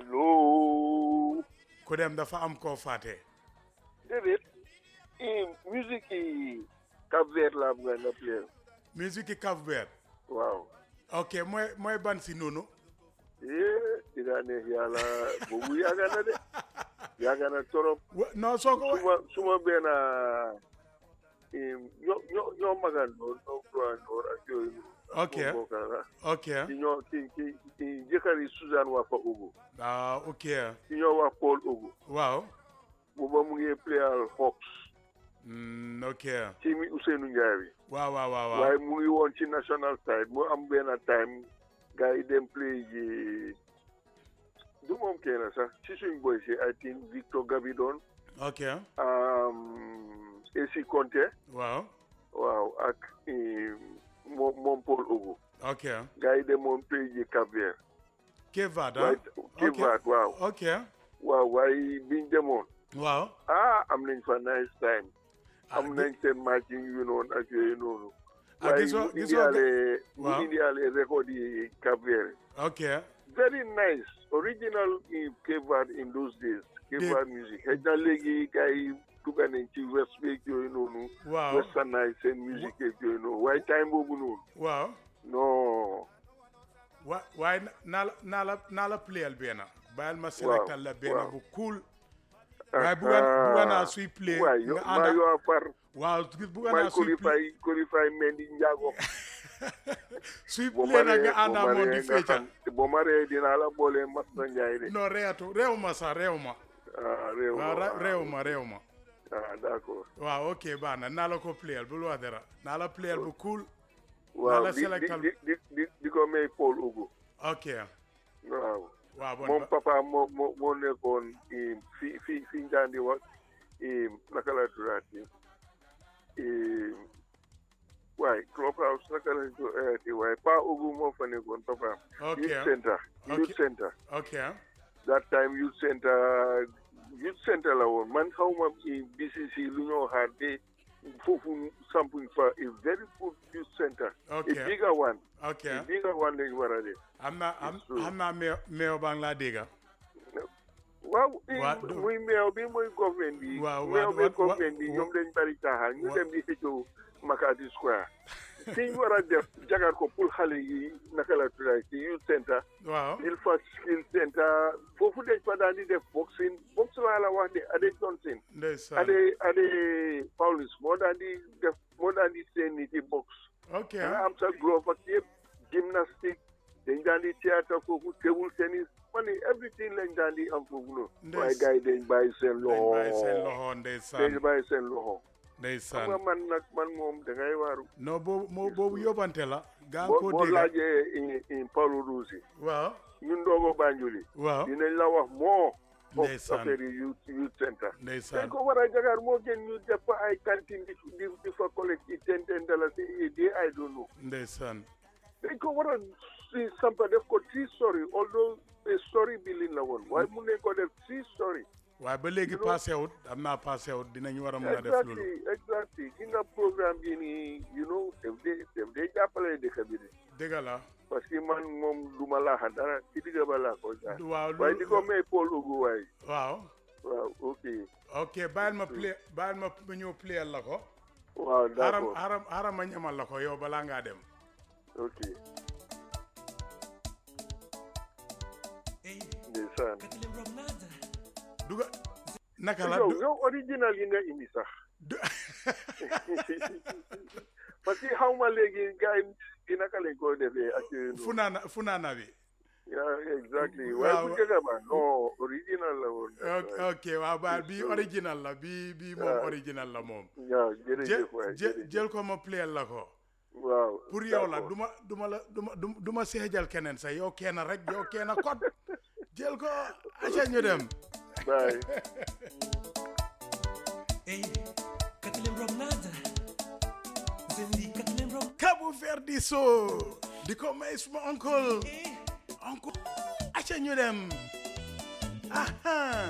allo ku dem dafa am koo fàtte déedéet i musique yi Cap Vert laa bëgg nga play musique Cap Vert waaw ok mooy mooy ban si noonu eh dinaa neex yàlla boobu yàgg na de yàgg na torop Wa- non soo ko wa- suma suma benn ñoo ñoo ñoo magandoo ñoo doyandoor ak yooyu ok moo bokk la ok ki ñoo ki ki ki jëkkëri Suzanne Wafa Ogo ah ok ki ñoo wax Paul Ogo waaw booba mu ngi playal Hawks Mm, ok ci mi Ousseynou Ndiaye bi waaw waaw waaw waaw waaye mu ngi woon ci national side mu am benn time gars yi dem play ji du moom kenn sax ci suñ boy si I think Victor Gabidon ok um, AC Conte waaw waaw ak eh, moom moom Paul Ogo ok gars yi demoon play ji Cap Vert Cape Verde waaye ah Cape Verde waaw ok waaw waaye biñ demoon waaw ah am nañ fa nice time ah, am nañ seen matching yu noonu ak yooyu noonu ah, waaye gisoo mu gisoo indiwaale mu waaw. indiwaale record yi Cap Vert ok very nice original in Cape Verde in those days Cape Dé- Verde music xëy na léegi gars yi dugga nañ ci west beeg yooyu noonu waaw westernise seen musique yeeg yooyu noonu waaye time boobu noonu waaw non wa waaye na- naa la naa la naa la playal benn bàyyil ma selectal la benn waaw. bu cool waaye bugga bugga naa suy play waay yo nga maa ànda yoo far waaw bugga may naa suy play qualify qualify Mendy Ndiago suy boo play ma nag ree nga ànda boo ma moom di ree nga fecca xam boo ma ree dinaa la boole Masta Ndiaye de non reetu réew ma sax réew ma ah réew waaw ra- ma réew ma réew ma ah d'accord waaw ok baax na naa la ko playal bul wax dara naa la playal bu cool waaw la di selectal- di di di di ko may Paul Ogo ok waaw waaw bon moom ba- papa moo moo moo nekkoon fi fi fi ñu daan di wax naka la tuddaati waaye club house naka la ko ayati waaye pa Ogu moo fa nekkoon papa ok youth center Okay. youth center ok that time youth center youth center la woon man xaw ma BCC lu ñoo xaar de foofu sampuñ fa a very good youth center ok a bigger one ok a bigger one lañ war a def am naa am It's true. xam naa meew meew baa ngi laa dégga waaw Waa- i- muy meew bi muy government bi Waaw, meew waa- bi waa- government bi waa- ñoom dañ bari caaxaan ñu waa- dem di xëccoo Makati Square fi ñu war a def jagar ko pour xale yi naka la tuddaay ci youth center waaw Ilfa skill center foofu dañ fa daan di def boxing box laa la wax de Ade Johnson ndeysaan Ade Ade Paulus moo daan di def moo daan di seen nit yi box ok da nga am sa glove ak yëpp gymnastique dañ daan di théâtre foofu table tennis man ni everything lañ daan di am foofu noonu Ndes- waaye gars yi dañ bàyyi seen dañ loxo bàyyi seen loxo dañ ndeysaan bàyyi seen loxo xam nga ndeysaan man nag man moom da ngay waaru non boobu moo boobu yóbbante la gaa boo ko boo dégga laajee in in Paulo Rusi waaw ñun ndoogo Banjuli waaw dinañ la wax moo of Ndeysaan. affaire yi youth youth center dañ ndeysaan ko war a jagar moo gën ñu def fa ay cantine di di di fa collecte ci ten ten dalasi a day I don't know ndeysaan dañ ko war a si sampa def ko three story although a story building la woon waaye mun nañ ko def three story waaye ba léegi You know- passé wut am naa passé wut dinañ war a mën a def loolu exactly exactly ki nga programme bi nii you know def dee def dee jàppale dëkk bi de dëgg la parce que man moom du ma laaxa dara ci digga ba laa ko jaar waaw waaye di ko loolu may Paul Ogu waaye waaw waaw ok ok bàyyil ma play bàyyil ma ma ñëw playal la ko waaw haram d'accord haram haram ma ñamal la ko yow balaa ngaa dem ok ndeysaan duga naka la yow du- yow original yi nga indi sax du- parce que xaw ma léegi gars yi di naka lañ ko defee ak yooyu noonu. funaana funaana bi yeah exactly Waaw. waaye bu njëkk ba non original la woon. ok ok waaw ba bi original la bi bi moom waaw. original la moom waaw jël jërëjëf waay jël jërëjëf. jël ko ma playal la ko waaw pour yow la d'accord. duma duma la duma du du ma seejal keneen sax yow kenn rek yow kenn kot jël ko aca ñu dem bye. Ey, katilem rom nada. Zendi katilem rom. Cabo Verde so di ko may suma uncle Eh, uncle aca ñu dem aha